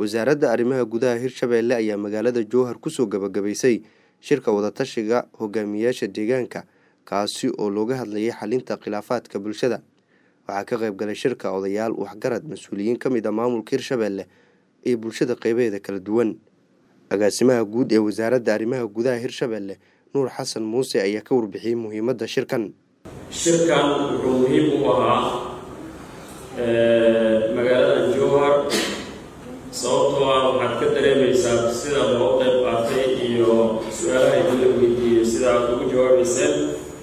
wasaaradda arrimaha gudaha hirshabeelle ayaa magaalada jowhar kusoo gabagabaysay shirka wadatashiga hogaamiyaasha deegaanka kaasi oo looga hadlayay xalinta khilaafaadka bulshada waxaa ka qayb galay shirka odayaal waxgarad mas-uuliyiin ka mid a maamulka hirshabeelle iyo bulshada qeybaheeda kala duwan agaasimaha guud ee wasaaradda arrimaha gudaha hirshabeelle nuur xasan muuse ayaa ka warbixiyey muhiimadda shirkan shirkan wuxuu muhiim u ahaa magaalada jowhar sababtoo ah waxaad ka dareemaysaa sida loo qayb qaatay iyo su-aalaha idin la weydiiyey sida aad ugu jawaabayseen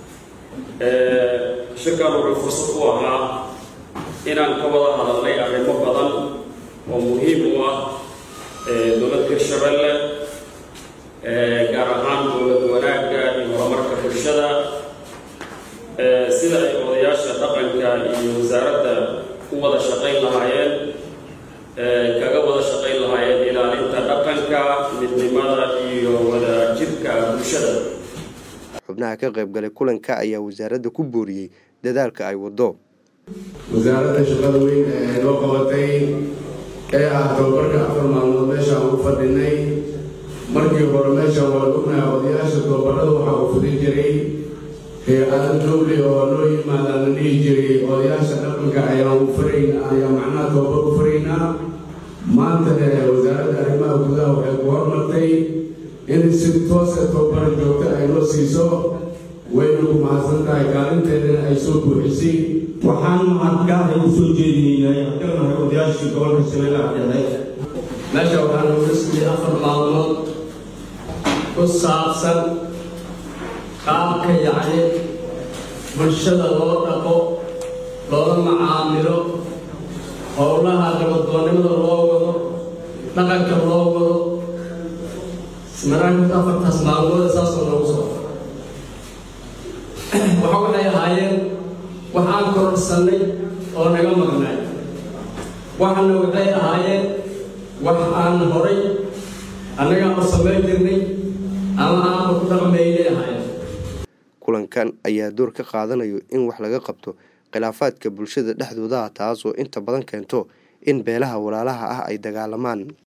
shirkan wuxuu fursad u ahaa inaan ka wada hadalnay arrimo badan oo muhiim u ah dowladda hirshabeelle gaar ahaan dowlad wanaagga iyo horumarka bulshada sida ay odayaasha dhaqanka iyo wasaaradda u wada shaqayn lahaayeen kaga wada shaqayn lahaayeen ilaalinta dhaqanka midnimada iyo wadajirka bulshada xubnaha ka qayb galay kulanka ayaa wasaaradda ku booriyey dadaalka ay waddo wasaaradda shaqada weyn ee noo qabatay ee ah tababarka afar maalmood meeshaan ugu fadhinay markii hore meeshaan waan ognahay odayaasha tababarada waxaa uu fudin jiray hay-ada dowli oo noo yimaadaan la dhihi jiray odayaasha dhaqanka ayaan farayn ayaa macnaha tababar u faraynaa maanta wasaaradda arrimaha gudaha waxay ku hormartay in si toosa tababar joogto ay noo siiso wayna ku mahadsan tahay kaalinteedana ay soo buuxisay waxaan mahadgaada u soo jeedinaynay haddanahay odayaashii gobolka shabeellaha dhexe meesha waxaan uga siiyey afar maalmood ku saabsan qaabka yacni bulshada loo dhaqo loola macaamilo howlaha nabadoonnimada loo wado dhaqanka loo wado maraakinta afartaas maalmooda saasoo noogu soo waxa waxay ahaayeen wax aan kororsannay oo naga maqnay waxana waxay ahaayeen wax aan horay annaga u samayn jirnay ama aanba ku dhaqmaynay ahaayeen kulankan ayaa door ka qaadanayo in wax laga qabto khilaafaadka bulshada dhexdooda taas oo inta badan keento in beelaha walaalaha ah ay dagaalamaan